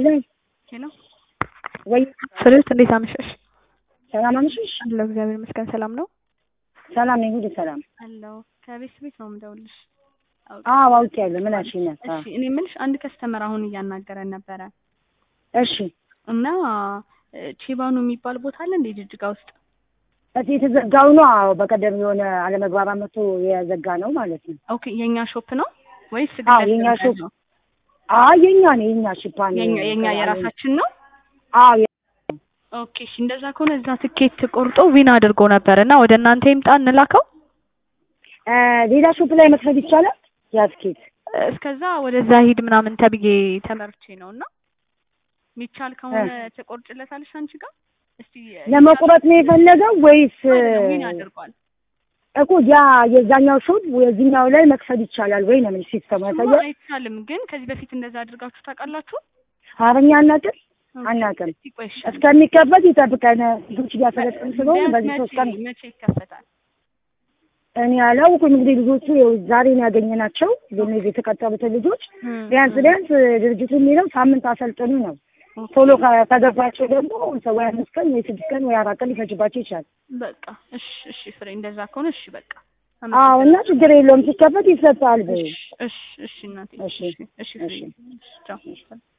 ሄሎ ሄሎ ወይ ፍሬህይወት እንዴት አመሸሽ? ሰላም አመሸሽ? አለሁ እግዚአብሔር ይመስገን። ሰላም ነው ሰላም ነኝ፣ ሁሉ ሰላም። አለሁ። ከቤት ቤት ነው የምደውልሽ። አዎ አውቄያለሁ። ምን አልሽኝ? እሺ እኔ የምልሽ አንድ ከስተመር አሁን እያናገረን ነበረ እሺ እና ቼባኑ የሚባል ቦታ አለ እንዴ ጅጅጋ ውስጥ? እዚህ የተዘጋው ነው። አዎ በቀደም የሆነ አለመግባባት መጥቶ የዘጋ ነው ማለት ነው። ኦኬ የኛ ሾፕ ነው ወይስ አዎ ግለሰብ የኛ ነው ሾፕ ያለው? አይ የኛ ነው የኛ ሽፓን የኛ የኛ የራሳችን ነው። አዎ የ- ኦኬ እሺ እንደዛ ከሆነ እዛ ትኬት ቆርጦ ዊን አድርጎ ነበር እና ወደ እናንተ ይምጣ እንላከው። እ ሌላ ሾፕ ላይ መክፈት ይቻላል። ያስኬት እስከዛ ወደዛ ሂድ ምናምን ተብዬ ተመርቼ ነው እና የሚቻል ከሆነ ትቆርጭለታለሽ አንቺ ጋር እስቲ ለመቁረጥ ነው የፈለገው ወይስ አይደለም ዊን አድርጓል። እኮ ያ የዛኛው ሾፕ የዚህኛው ላይ መክፈት ይቻላል ወይ ነው ምን ሲስተሙ እሱማ ያሳያል። አይቻልም ግን ከዚህ በፊት እንደዛ አድርጋችሁ ታውቃላችሁ? አረኛ አናውቅም ኦኬ፣ አናውቅም። እስቲ ቆይ እሺ። እስከሚከፈት ይጠብቀን። ልጆች እያሰለጠኑ ስለሆነ ቢያንስ በዚህ ሶስት ቀን መቼ መቼ ይከፈታል? እኔ አላውኩም። እንግዲህ ልጆቹ ይኸው ዛሬ ነው ያገኘናቸው። እነዚህ የተቀጠሩትን ልጆች ቢያንስ ቢያንስ ድርጅቱ የሚለው ሳምንት አሰልጥኑ ነው። ቶሎ ከ- ከገባቸው ደግሞ ሰው ወይ አምስት ቀን ወይ ስድስት ቀን ወይ አራት ቀን ሊፈጅባቸው ይችላል። በቃ እሺ፣ እሺ ፍሬ እንደዛ ከሆነ እሺ በቃ አዎ እና ችግር የለውም ሲከፈት ይሰጣል። በይ እሺ፣ እሺ፣ እሺ እናቴ እሺ፣ እሺ፣ እሺ ፍሬ እሺ። እሺ፣ ቻው